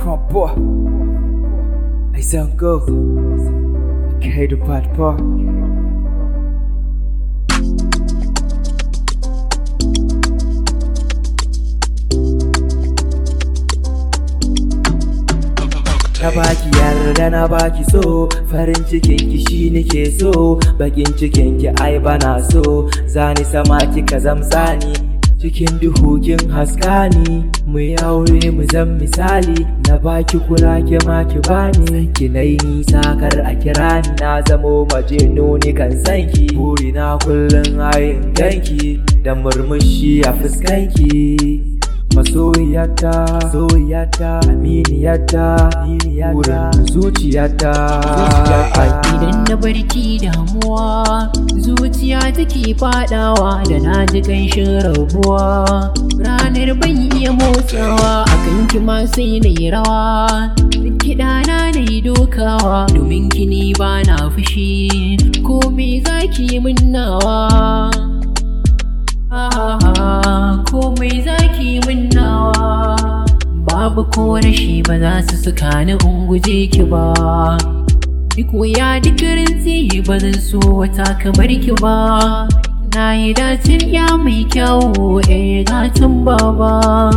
Crop boy. I sound go. Okay, the bad boy. Na baki yarda na baki so farin cikin ki shi nake so bakin cikin ki ai bana so zani sama kika zamsani cikin duhu kin haska ni mu yi aure mu zan misali na baki kula ke ma ki bani ki nai nisa kar a kira ni na zamo maje nuni kan san ki burina kullum ayin ganki da murmushi a fuskanki masoyiyata soyiyata aminiyata wurin zuciyata Idan na barki damuwa zuciya take fadawa da na ji kanshin rabuwa ranar ban iya motsawa a kanki ma sai na yi rawa kiɗa na na yi dokawa domin kini ba na fushi komai zaki min nawa komai zaki min nawa babu ko rashi ba za su saka ni in guje ki ba duk wuya duk rintsi ba zan so wata kamar ki ba na yi dacin ya mai kyawu eh gatan baba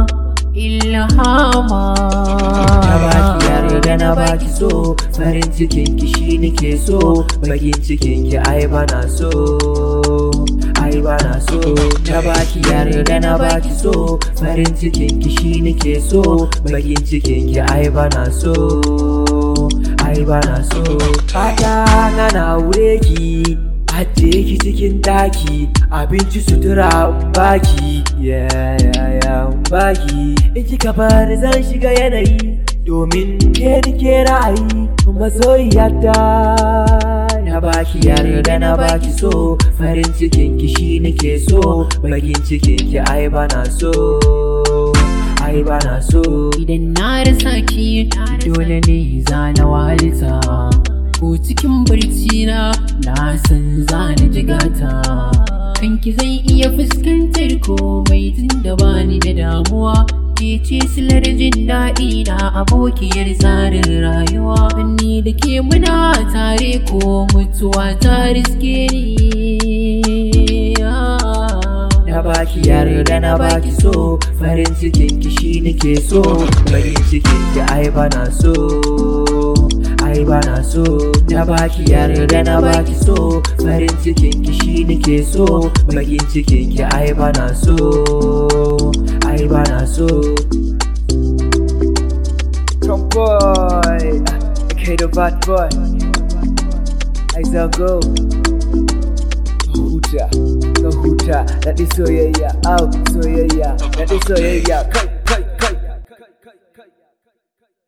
ilhama na baki yarda na baki so farin cikin ki shi nake so bakin cikin ki ai bana so ai bana so na baki yarda na baki so farin cikin ki shi nake so bakin cikin ki ai bana so ai bana so fata na na wure ki ajiye ki cikin daki abinci sutura in baki yeah yeah yeah in baki in kika bani zan shiga yanayi domin ke ni ke ra'ayi masoyiyata na baki yarda na baki so farin cikin ki shi nake so bakin cikin ki ai bana so ai bana so idan na rasa ki dole ne zana walta ko cikin barci na na san zani jigata kanki zan iya fuskantar komai tun da bani da damuwa ke ce silar jin daɗi na abokiyar tsarin rayuwa ni da ke muna tare ko mutuwa ta riske ni na baki yarda na baki so farin cikin ki shi nake so bakin cikin ki ai bana so ai bana so na baki yarda na baki so farin cikin ki shi nake so bakin cikin ki ai bana so ai bana so Come boy, okay the bad boy. I go. huta ka huta daɗi soyayya au soyayya daɗi soyayya kai